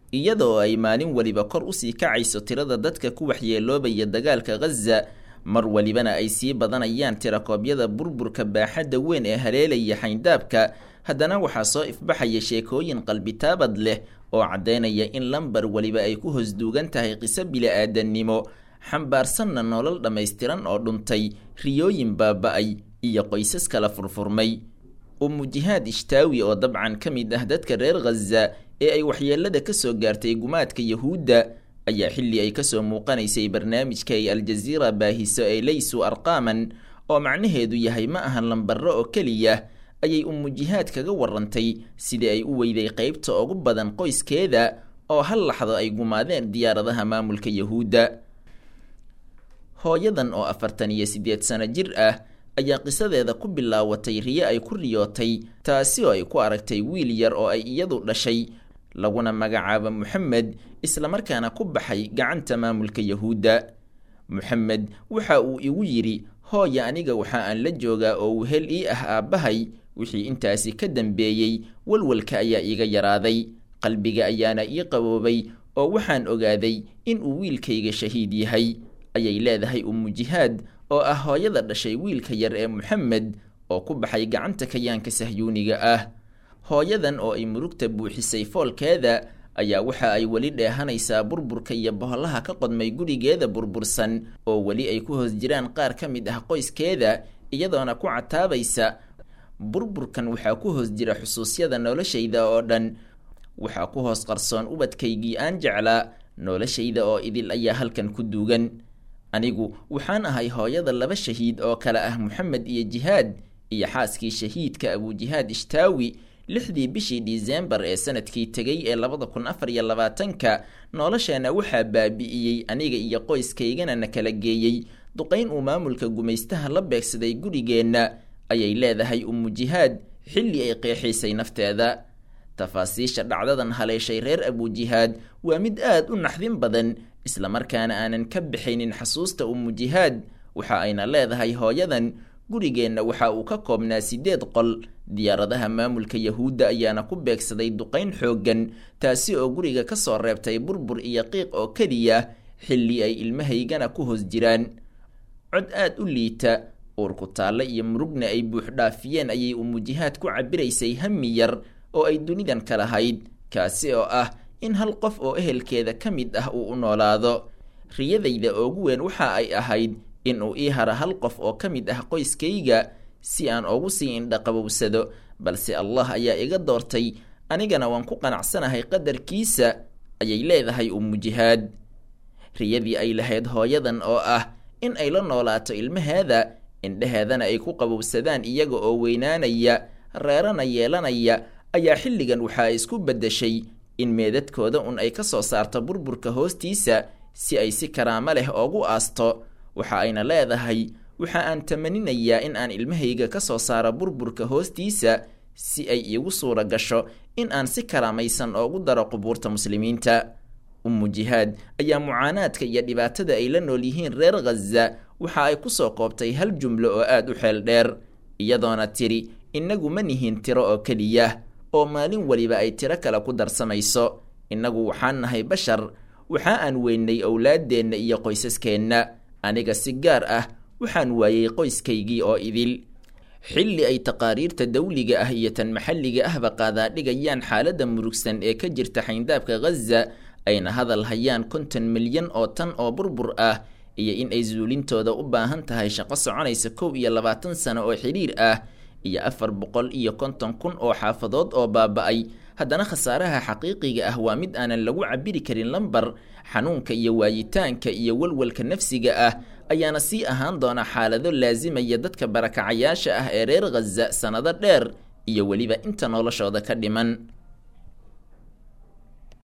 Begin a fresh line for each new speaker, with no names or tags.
iyadoo ay maalin weliba kor usii kacayso tirada dadka ku waxyeeloobaya dagaalka ghaza mar welibana ay sii badanayaan tirakoobyada burburka baaxadda weyn ee haleelaya xayndaabka haddana waxaa soo ifbaxaya sheekooyin qalbitaabad leh oo caddaynaya in lambar weliba ay ku hosduugan tahay qiso bili-aadannimo xambaarsanna nolol dhammaystiran oo dhuntay riyooyin baaba-ay iyo qoysas kala furfurmay umu jihaad ishtaawi oo dabcan ka mid ah dadka reer khaza ee ay waxyeelada ka soo gaartay gumaadka yahuudda ayaa xilli ay kasoo muuqanaysay barnaamijka ay aljaziira baahiso ee laysu arqaaman oo macnaheedu yahay ma ahan lambarro oo keliya ayay umu jihaad kaga warantay sidii ay u weyday qeybta ugu badan qoyskeeda oo hal laxdo ay gumaadeen diyaaradaha maamulka yahuudda hooyadan oo afartan iyo siddeed sano jir ah ayaa qisadeeda ku bilaawatay riyo ay ku riyootay taasi oo ay ku aragtay wiil yar oo ay iyadu dhashay laguna magacaabo moxamed islamarkaana ku baxay gacanta maamulka yahuudda moxamed waxa uu igu yidhi hooya aniga waxa aan la joogaa oo wehel ii ah aabbahay wixii intaasi ka dambeeyey walwalka ayaa iiga yaraaday qalbiga ayaana ii qaboobay oo waxaan ogaaday in uu wiilkayga shahiid yahay ayay leedahay umu jihaad oo ah hooyada dhashay wiilka yar ee moxamed oo ku baxay gacanta kayaanka sahyuuniga ah hooyadan oo ay murugta buuxisay foolkeeda ayaa waxa ay weli dheehanaysaa burburka iyo bohollaha ka qodmay gurigeeda burbursan oo weli ay ku hoos jiraan qaar ka mid ah qoyskeeda iyadoona ku cataabaysa burburkan waxaa ku hoos jira xusuusyada noloshayda oo dhan waxaa ku hoos qarsoon ubadkaygii aan jeclaa noloshayda oo idil ayaa halkan ku duugan anigu waxaan ahay hooyada laba shahiid oo kale ah moxamed iyo jihaad iyo xaaskii shahiidka abujihaad ishtaawi lixdii bishii disembar ee sanadkii tegay ee labada kun afar iyo labaatanka nolosheena waxaa baabi'iyey aniga iyo qoyskaygana na kala geeyey duqayn uu maamulka gumaystaha la beegsaday gurigeenna ayay leedahay umu jihaad xilli ay qeexaysay nafteeda tafaasiisha dhacdadan haleeshay reer abujihaad waa mid aad u naxdin badan islamarkaana aanan ka bixaynin xasuusta umu jihaad waxa ayna leedahay hooyadan gurigeenna waxa uu ka koobnaa siddeed qol diyaaradaha maamulka yahuudda ayaana ku beegsaday duqayn xooggan taasi oo guriga ka soo reebtay burbur iyo qiiq oo keliya xilli ay ilmahaygana ku hoos jiraan cod aad u liita uurku taalle iyo murugna ay buuxdhaafiyeen ayay umujihaad ku cabiraysay hami yar oo ay dunidan ka lahayd kaasi oo ah in hal qof oo ehelkeeda ka mid ah uu u noolaado riyadayda oogu weyn waxa ay ahayd in uu ii haro hal qof oo ka mid ah qoyskayga si aan ugu sii indhaqabowsado balse allah ayaa iga doortay anigana waan ku qanacsanahay qadarkiisa ayay leedahay umujihaad riyadii ay lahayd hooyadan oo ah in ay la noolaato ilmaheeda indhaheedana ay ku qabowsadaan iyaga oo weynaanaya reerana yeelanaya ayaa xilligan waxa ay isku beddeshay in meedadkooda un ay ka soo saarto burburka hoostiisa si ay si karaamo leh oogu aasto waxa ayna leedahay waxa aan tamaninayaa in aan ilmahayga ka soo saaro burburka hoostiisa si ay iigu suura gasho in aan si karaamaysan oogu daro qubuurta muslimiinta umu jihaad ayaa mucaanaadka iyo dhibaatada ay la nool yihiin reer khaza waxa ay ku soo koobtay hal jumlo oo aad u xeel dheer iyadoona tiri innagu ma nihin tiro oo keliya oo maalin weliba ay tiro kale ku darsamayso innagu waxaan nahay bashar waxa aan weynay owlaaddeenna iyo qoysaskeenna aniga si gaar ah waxaan waayey qoyskaygii oo idil xilli ay taqaariirta dawliga ah iyo tan maxalliga ahba qaadaadhigayaan xaaladda murugsan ee ka jirta xayndaabka khaza ayna hadal hayaan konton milyan oo tan oo burbur ah iyo in ay suulintooda u baahan tahay shaqo soconaysa kow iyo labaatan sano oo xidhiir ah iyo afar boqol iyo konton kun oo xaafadood oo baaba-ay haddana khasaaraha xaqiiqiga ah waa mid aanan lagu cabiri karin lambar xanuunka iyo waayitaanka iyo walwalka nafsiga ah ayaana sii ahaan doona xaalado laasimaya dadka barakacayaasha ah ee reer khaza sannado dheer iyo weliba inta noloshooda ka dhiman